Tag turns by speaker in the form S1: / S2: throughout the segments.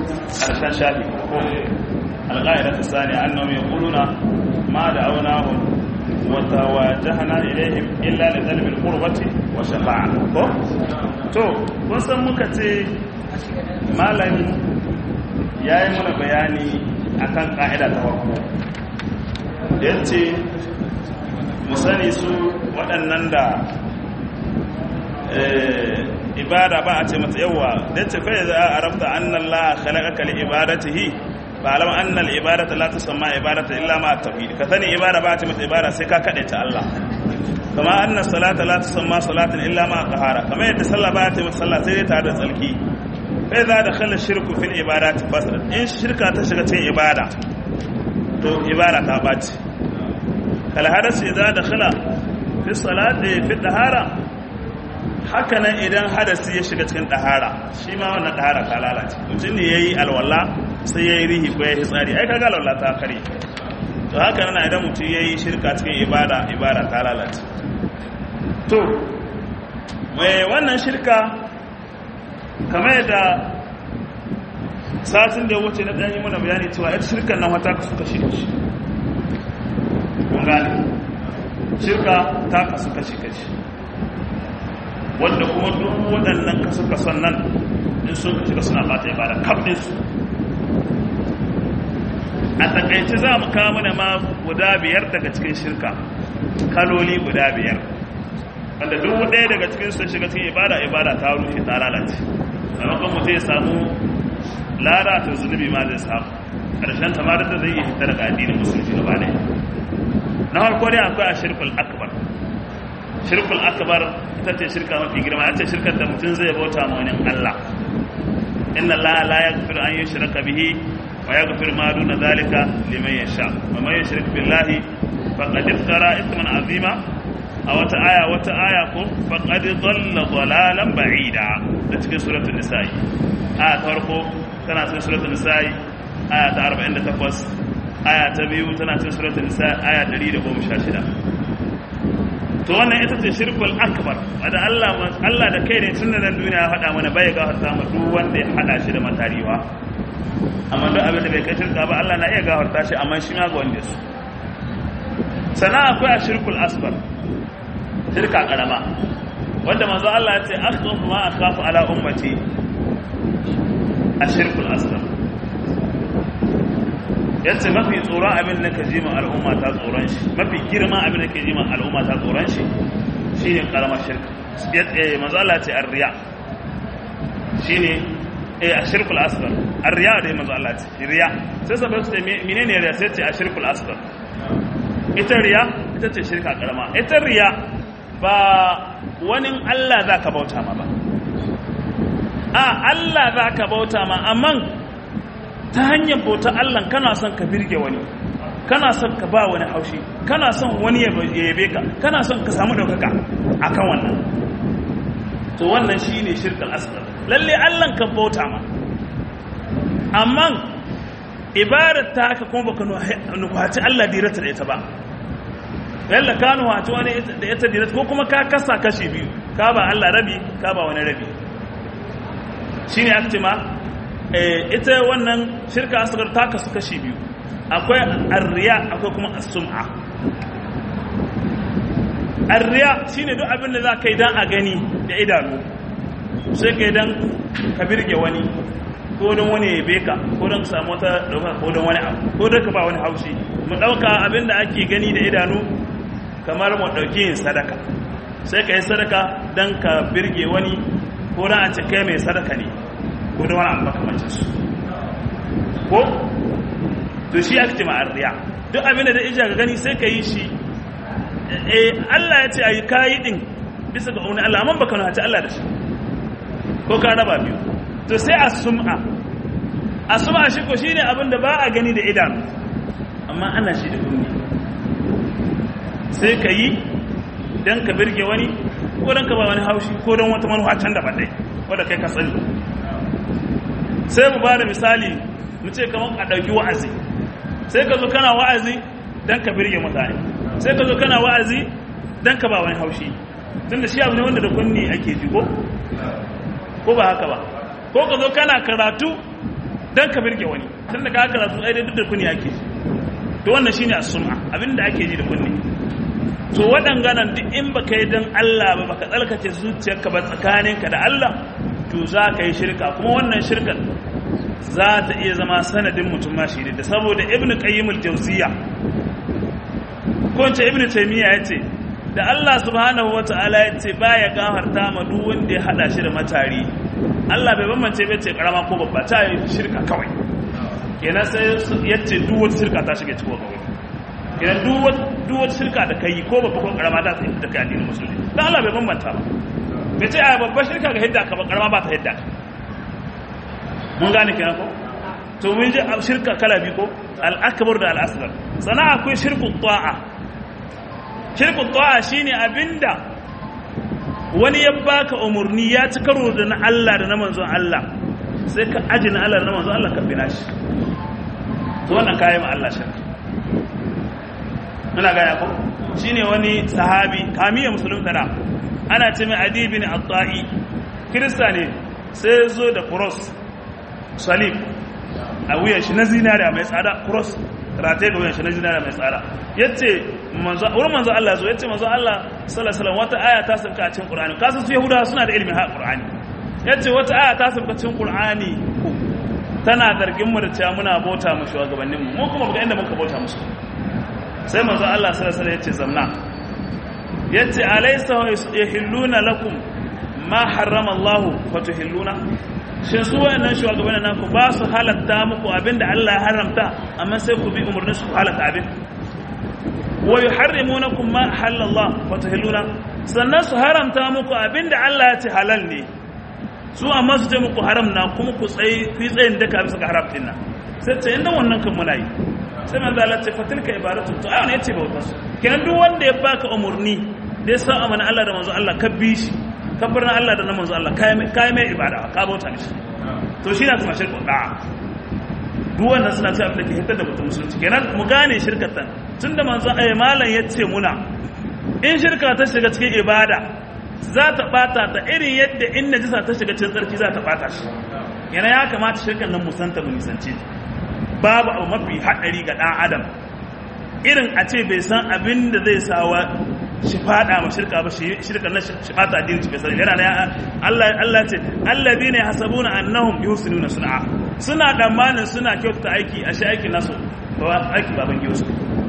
S1: karshen shafi ko alqaida ta sani annahum yaquluna ma da'awnahum wa tawajjahna ilayhim illa li talab al-qurbati wa shafa'a ko to kun san muka ce malami yayi mana bayani akan ka'ida ta farko yace mu sani su waɗannan da ibada ba a ce mata yawa da ce fa za a rabta annan la khalaqaka li ibadatihi ba alam anna al ibadata la tusamma ibadata illa ma tauhid ka sani ibada ba a ce mata ibada sai ka kade ta Allah kama anna salata la tusamma salatan illa ma tahara kama yadda sallah ba a ce mata sallah sai dai tare da tsalki fa za da khala shirku fil ibadati fasad in shirka ta shiga cikin ibada to ibada ta bace kal hadasi idza dakhala fi salati fi tahara hakanan idan hadasi ya shiga cikin ɗahara shi ma wannan ɗahara ta lalace mutum ne ya yi alwala sai ya yi rihi ko ya yi tsari ai kaga alwala ta kare to haka nan idan mutum ya yi shirka cikin ibada ibada ta lalace to mai wannan shirka kamar yadda satin da ya wuce na ɗanyi mana bayani cewa ita shirkan nan wata kasu kashi kashi kun gane shirka ta kasu kashi kashi wanda kuma duk waɗannan kasu kasan nan in sun ka shiga suna bata ibada kaɗinsu a takaice za mu kawo mana ma guda biyar daga cikin shirka kaloli guda biyar wanda duk ɗaya daga cikin sun shiga cikin ibada ibada ta rushe ta lalace maimakon mutum ya samu lada ta zunubi ma zai samu ƙarshen tamarar da zai yi hita daga addinin musulunci gaba ɗaya na farko dai akwai a shirkul akbar shirkul akbar ita ce shirka mafi girma ita ce shirkar da mutum zai bauta ma wani Allah inna Allah la yaghfiru an yushraka bihi wa yaghfiru ma duna zalika liman yasha wa man yushrik billahi faqad iftara ithman azima a wata aya wata aya ko faqad dhalla dhalalan ba'ida da cikin suratul nisa'i aya ta farko tana cikin suratul nisa'i aya ta 48 aya ta biyu tana cikin suratul nisa'i aya 116 to wannan ita ce shirkul akbar wanda Allah Allah da kai ne tun nan duniya ya faɗa mana bai gafarta mu duk wanda ya hada shi da matariwa amma duk abin da bai kai shirka ba Allah na iya gafarta shi amma shi ma ga wanda su sana akwai a shirkul asbar shirka karama wanda manzo Allah ya ce akhaf ma akhafu ala ummati a shirkul asbar yace mafi tsoron abin da ka ji ma al'umma ta tsoron shi mafi girma abin da ka ji ma al'umma ta tsoron shi shine karamar shirka eh manzo Allah ce arriya shine eh ashirkul asghar arriya da manzo Allah ce riya sai sabai su ce menene riya sai ce ashirkul asghar ita riya ita ce shirka karama ita riya ba wani Allah zaka bauta ma ba a Allah zaka bauta ma amma ta hanyar bauta Allah kana son ka birge wani kana son ka ba wani haushi kana son wani ya yabe ka kana son ka samu daukaka akan wannan to wannan shine shirkal asghar lalle Allah ka bauta ma amma ibadar ta haka kuma baka nuhaci Allah dirata da ita ba yalla ka nuhaci wani da ita dirata ko kuma ka kasa kashi biyu ka ba Allah rabi ka ba wani rabi shine aktima ita wannan shirka asgar ta kasu kashi biyu akwai arriya akwai kuma as-sum'a arriya shine duk abin da za ka yi dan a gani da idanu sai ka yi dan ka birge wani ko don wani ya beka ko don ka samu wata dauka ko don wani abu ko don ka ba wani haushi mu dauka abin da ake gani da idanu kamar mu dauki yin sadaka sai ka yi sadaka dan ka birge wani ko dan a ce kai mai sadaka ne ko da wani abu makamancin su ko to shi ake ma arriya duk abin da ija ga gani sai ka yi shi eh Allah ya ce ayi kayi din bisa ga wani Allah amma baka nuna ta Allah da shi ko ka raba biyu to sai as-sum'a as-sum'a shi ko shine abin da ba a gani da idanu amma ana shi da kunni sai ka yi dan ka birge wani ko dan ka ba wani haushi ko dan wata manufa can da dai wanda kai ka sani sai mu ba da misali mu ce kamar a ɗauki wa'azi sai ka zo kana wa'azi don ka birge mutane sai ka zo kana wa'azi don ka ba wani haushi tun da shi abu ne wanda da kunni ake ji ko ko ba haka ba ko ka zo kana karatu dan ka birge wani tun da ka karatu ai dai duk da kuni ake to wannan shine as-sum'a abinda ake ji da kunni to waɗanganan duk in baka yi don Allah ba baka tsarkace zuciyarka ba tsakaninka da Allah to za ka yi shirka kuma wannan shirkan za ta iya zama sanadin mutum ma shi da saboda ibnu qayyim al-jawziya ko ce ibnu taymiya yace da Allah subhanahu wata'ala yace baya gafarta ma duk wanda ya hada shi da matari Allah bai bambance bai ce karama ko babba ta yi shirka kawai kenan sai yace duk wata shirka ta shige cikin kawai idan duk wata shirka da kai ko babba ko karama ta tsaye da kai addinin musulmi dan Allah bai bambanta ba bai ce a babbar shirka ga hidda ka ba karama ba ta hidda ka mun gane kenan ko to mun ji shirka kala biyu ko al-akbar da al-asghar sana akwai shirku ta'a shirku ta'a shine abinda wani ya baka umurni ya ci karo da na Allah da na manzon Allah sai ka aji na Allah da na manzon Allah ka bina shi to wannan kayan ma Allah shirka muna gaya ko shine wani sahabi kamiya musulunta da ana ce mai adi bin at-ta'i kirista ne sai zo da cross salib a wuyan shi na zinariya mai tsada cross rate ga wuyan shi na zinariya mai tsada yace manzo wurin manzo Allah zo yace manzo Allah sallallahu alaihi wasallam wata aya ta sauka a cikin Qur'ani kasu su Yahudawa suna da ilimin ha Qur'ani yace wata aya ta sauka cikin Qur'ani tana zargin mu da cewa muna bauta mu shugabannin mu mu kuma ga inda muka bauta musu sai manzo Allah sallallahu alaihi yace zamna yace alaysa yahilluna lakum ma harrama Allah fatuhilluna shin su wayannan shugabannin naku ba su halatta muku abinda Allah ya haramta amma sai ku bi umurnin su halatta abin wa yuharrimunakum ma halalla Allah fatuhilluna sannan su haramta muku abinda Allah ya ce halal ne su amma su ce muku haram na kuma ku tsayi ku tsayin daka bisa ga haramtin nan sai ce inda wannan kan muna yi sai manzo Allah ce fatilka ibadatu to ai yace bauta su kenan duk wanda ya baka umurni da ya sa amana Allah da manzo Allah ka bi shi ka bar Allah da manzo Allah kai mai kai mai ibada ka bauta mishi to shi na kuma shirku da duk wannan suna cewa da ke hitar da mutum musulunci kenan mu gane shirkatan tunda manzo ai malam yace muna in shirka ta shiga cikin ibada za ta bata ta irin yadda in najisa ta shiga cikin tsarki za ta bata shi yana ya kamata shirkan nan musanta mu nisanci babu abu mafi haɗari ga ɗan adam irin a ce bai san abin da zai sawa shi fada ma shirka ba shirka na shi fata addini shi bai sani yana ya Allah Allah ce alladhina yahsabuna annahum yusinuna sun'a suna damanin suna kyautata aiki a shi aikin nasu ba aiki baban giyo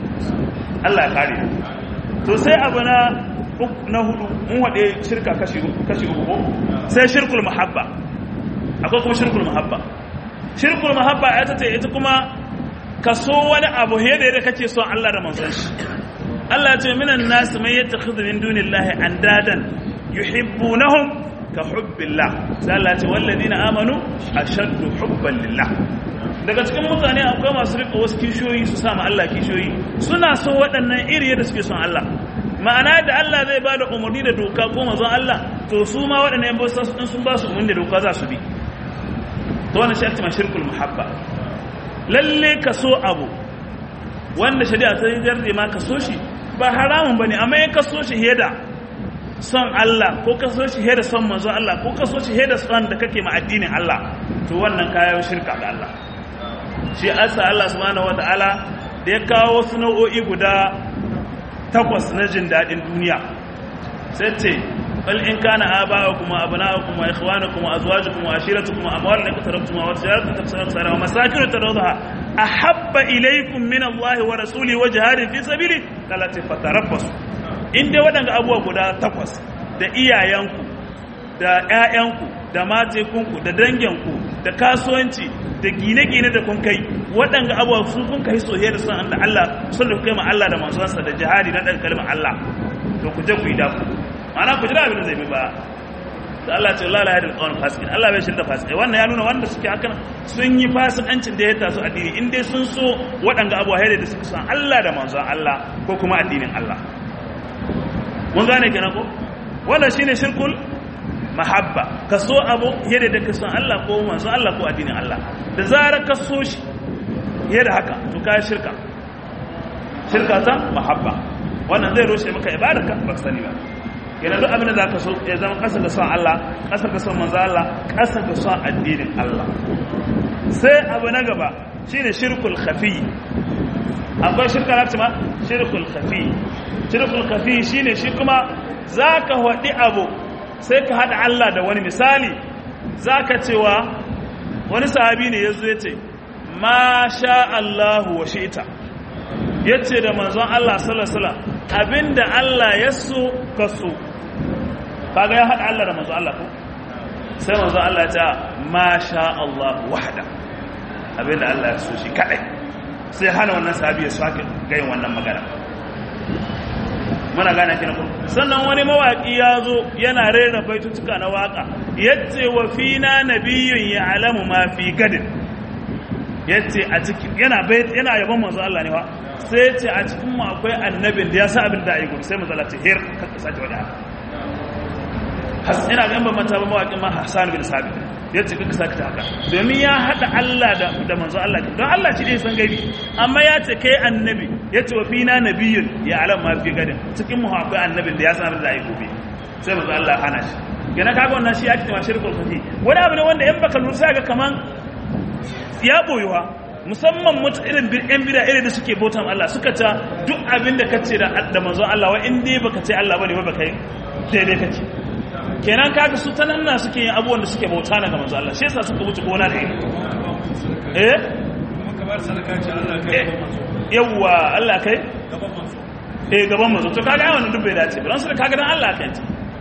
S1: Allah ya kare to sai abu na na hudu mun wade shirka kashi kashi uku sai shirkul mahabba akwai kuma shirkul mahabba shirkul mahabba ita ce ita kuma ka so wani abu yadda yadda kake son Allah da manzon shi Allah ce minan nas man yattakhidhu min dunillahi andadan yuhibbunahum ka hubbillah sai Allah ce walladina amanu ashaddu hubban lillah daga cikin mutane akwai masu rika wasu kishoyi su sama Allah kishoyi suna so waɗannan iri yadda suke son Allah ma'ana da Allah zai ba da umarni da doka ko manzon Allah to su ma waɗannan yan sun ba su umarni da doka za su bi to wannan shi ake shirkul muhabba lalle ka so abu wanda shari'a ta yi jarde ma ka so shi ba haramun bane amma in ka so shi heda son Allah ko ka so shi heda son manzon Allah ko ka so shi heda son da kake ma addinin Allah to wannan kayan shirka ga Allah shi asa Allah subhanahu wataala da ya kawo wasu nau'o'i guda takwas na jin daɗin duniya sai ce bal in kana aba'ukum wa abna'ukum wa ikhwanukum wa azwajukum wa ashiratukum wa amwalun iqtarabtum wa tijaratun taksarun wa masakin tarawdaha ahabba ilaykum min Allah wa rasuli wa jihadin fi sabili talati fatarabbasu in dai waɗanda abubuwa guda takwas da iyayenku da ƴaƴanku da matekunku da danginku da kasuwanci da gine-gine da kun kai waɗanda abubuwa su kun kai soyayya da son da Allah sun da kai ma Allah da manzonsa da jihadi na ɗan kalmar Allah to ku je ku yi dafu ma'ana ku jira abin da zai bi ba da Allah ce Allah la yadil qawl fasikin Allah bai shirda fasikai wannan ya nuna wanda suke hakan sun yi fasikancin da ya taso addini in dai sun so waɗanda abubuwa da suka san Allah da manzon Allah ko kuma addinin Allah mun gane kenan ko wannan shine shirkul mahabba ka so abu yadda da ka san Allah ko manzon Allah ko addinin Allah da zarar ka so shi yadda haka to kai shirka shirka ta mahabba wannan zai rushe maka ibadarka ba ka sani ba kenan duk abin da zaka so ya zama kasa da son Allah kasa da son manzon Allah kasa da son addinin Allah sai abu na gaba shine shirkul khafi akwai shirka na ma shirkul khafi shirkul khafi shine shi kuma zaka hadi abu sai ka hada Allah da wani misali zaka cewa wani sahabi ne yazo yace ma sha Allahu wa shi'ta yace da manzon Allah sallallahu alaihi wasallam abinda Allah ya so ka so kaga ya hada Allah da manzon Allah ko sai manzon Allah ya ce ma sha Allah wahda abinda Allah ya so shi kadai sai hana wannan sahabi ya sake gayin wannan magana muna gane kina ko sannan wani mawaki ya zo yana rera baitutuka na waka yace wa fina nabiyyun ya'lamu ma fi gadin yace a cikin yana bait yana yabon manzo Allah ne fa sai yace a cikin mu akwai annabin da ya sa abin da ayi gobe sai manzo Allah ce her ka sace wani haka has ina ga ban manta ba mawakin ma Hassan bin Sabit yace kaka saka ta haka domin ya hada Allah da da manzo Allah don Allah shi ne san gaibi amma ya ce kai annabi yace wa fina nabiyyun ya alam ma fi gadin cikin mu akwai annabin da ya san abin da ayi gobe sai manzo Allah ya hana shi yana kaga wannan shi ake cewa shirkul kafi wani abu ne wanda in baka lura sai ga kaman ya boyuwa musamman mutu irin yan bida irin da suke bautan Allah suka ta duk abin da kace da da manzo Allah wa in dai baka ce Allah bane ba baka yi daidai kake kenan kaga su ta nan na suke yin abubuwan da suke bauta na ga manzo Allah shi yasa suka wuce gona da iri eh yawwa Allah kai eh gaban manzo to kaga wannan duk bai dace ba don su kaga dan Allah kai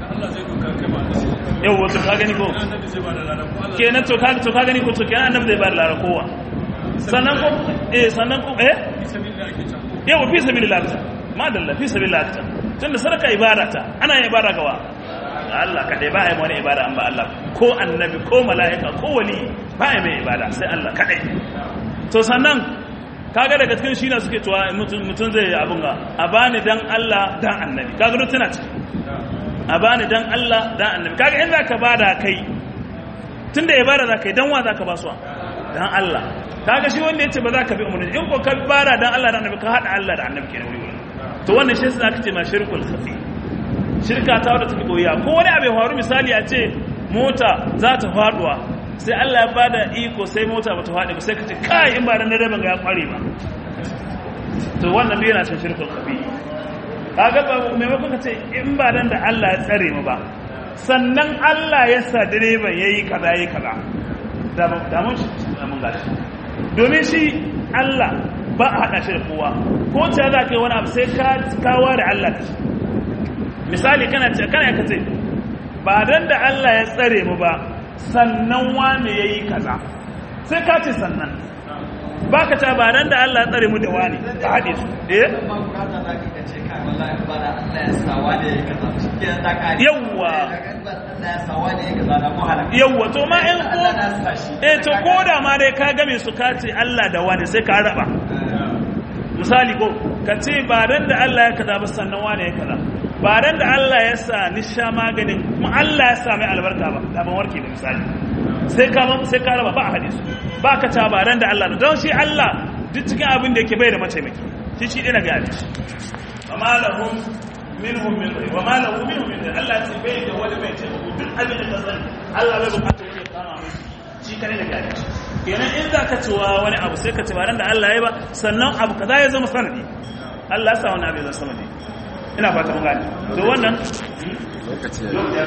S1: yawwa to kaga ni ko kenan to kaga to kaga ni ko to kenan annabi zai ba da lara kowa sannan ko eh sannan ko eh yawwa fi sabilillah ta madalla fi sabilillah ta tunda sadaka ibada ta ana yin ibada gawa Allah kaɗai ba a yi wani ibada an ba Allah ko annabi ko mala'ika ko wali ba a yi mai ibada sai Allah kaɗai to sannan kaga daga cikin shi na suke tuwa mutum zai yi abin ga a bani dan Allah dan annabi kaga duk tana ciki a bani dan Allah dan annabi kaga in za ka ba da kai tun da ibada za ka yi dan wa za ka ba su dan Allah kaga shi wanda ya ce ba za ka bi umarni in ko ka bada dan Allah da annabi ka haɗa Allah da annabi kenan wuri wuri to wannan shi za ka ce ma shirkul khafi shirka ta wadda take koya ko wani abu ya faru misali a ce mota za ta faduwa sai Allah ya bada iko sai mota ba ta faɗi ba sai ka ce kai in ba dan dare ban ga ya kware ba to wannan bai yana cin shirkul kafi kaga ba maimakon ka ce in ba dan da Allah ya tsare mu ba sannan Allah ya sa direban yayi kaza yayi kaza da da mun mun gashi domin shi Allah ba a hada shi da kowa ko ta za ka yi wani abu sai ka kawo da Allah ka misali kana ce kana ka ce ba dan da Allah ya tsare mu ba sannan wane yayi kaza sai ka ce sannan baka ta ba dan da Allah ya tsare mu da wani ka hade su eh yawwa yawwa to ma in ko eh to ko da ma dai ka game su ka ce Allah da wani sai ka raba misali ko ka ce ba dan da Allah ya kaza ba sannan wane ya kaza ba dan da Allah ya sa ni sha maganin kuma Allah ya sa mai albarka ba da ban warke da misali sai ka sai ka raba ba a hadisi ba ka ta ba dan da Allah don shi Allah duk cikin abin da yake bai da mataimaki shi shi dina ga hadisi amma lahum minhum min wa ma lahu minhum min Allah sai bai da wani mai taimako duk abin da ka sani Allah bai bukata wani ya kama mai shi kare da ga hadisi kenan in za ka cewa wani abu sai ka ce ba dan da Allah ya ba sannan abu kaza ya zama sanadi Allah ya sa wani abu ya zama sanadi ina fata mun gane to wannan